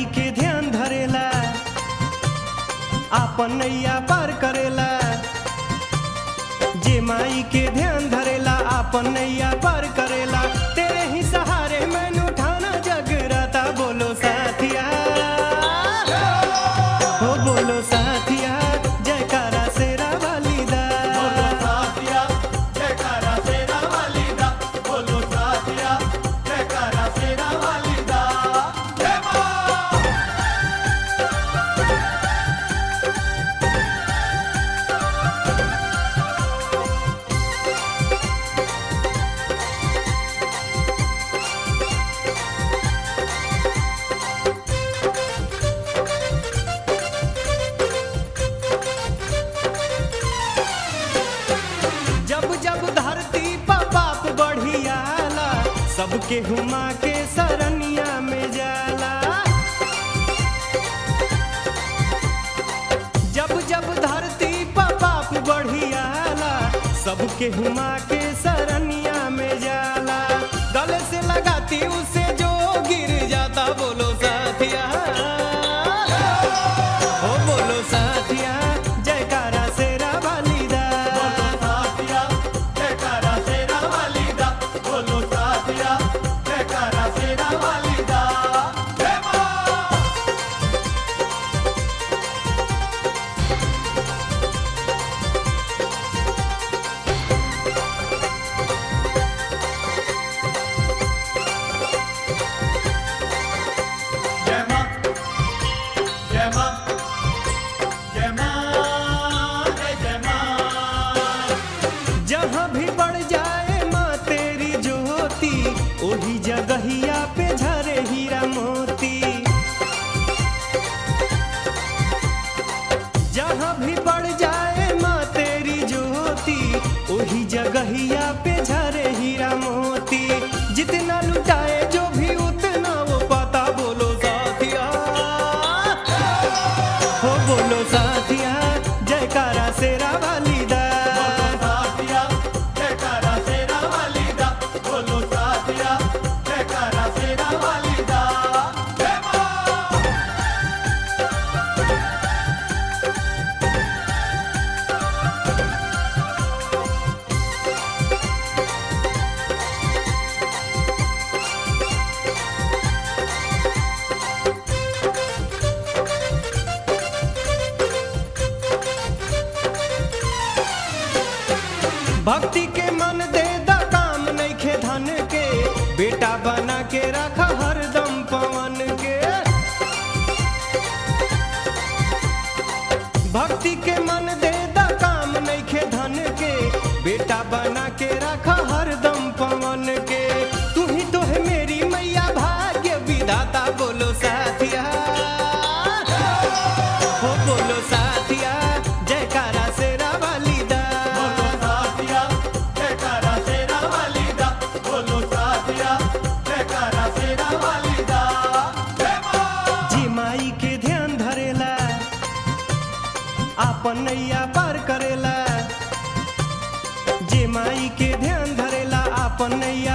माई के ध्यान धरेला आपन नैया पार करेला जे माई के ध्यान धरेला आपन नैया पार करेला तेरे ही सहारे मैंने उठाना जगराता बोलो साथिया हो बोलो साथिया जयकारा सेरा वालीदा बोलो साथिया जयकारा शेरा वालीदा बोलो साथिया जयकारा शेरा वालीदा जय मां जब जब धरती पर पाप बढ़ियाला सबके हुमा के सरनिया में जाला जब जब धरती पर पाप बढ़ियाला सबके हुमा के सरनिया में जाला गले से लगाती उसे जो गिर जाता बोलो साथिया ओ बोलो साथिया जयकारा सेरा वालीदा बोलो साथिया जयकारा शेरा वालीदा बोलो साथिया जयकारा शेरा वालीदा जय मां जय मां जय मां जय मां जय जय मां जहाँ भी बढ़ जाए माँ तेरी ज्योति ओही जगहिया पे झरे हीरा मोती जहाँ भी बढ़ जाए माँ तेरी ज्योति ओही जगहिया पे झरे हीरा मोती जितना लुटाए जो भी उतना वो पाता बोलो साथिया हो बोलो साथिया जयकारा सेरा वालीदा बोलो साथिया जयकारा शेरा वालीदा बोलो साथिया जयकारा शेरा वालीदा जय मां भक्ति के मन दे दा काम नहीं खे धन के बेटा बना के रखा हरदम पवन के भक्ति के मन दे दा काम नहीं खे धन के बेटा बना के रखा हरदम पवन के तू ही तो है मेरी मैया भाग्य विधाता बोलो साथिया हो बोलो साथिया जयकारा सेरा वालीदा बोलो साथिया जयकारा शेरा वालीदा बोलो साथिया जयकारा शेरा वालीदा जय मां जी माई के ध्यान धरेला आपन नैया पार करेला जे माई के ध्यान धरेला आपन नैया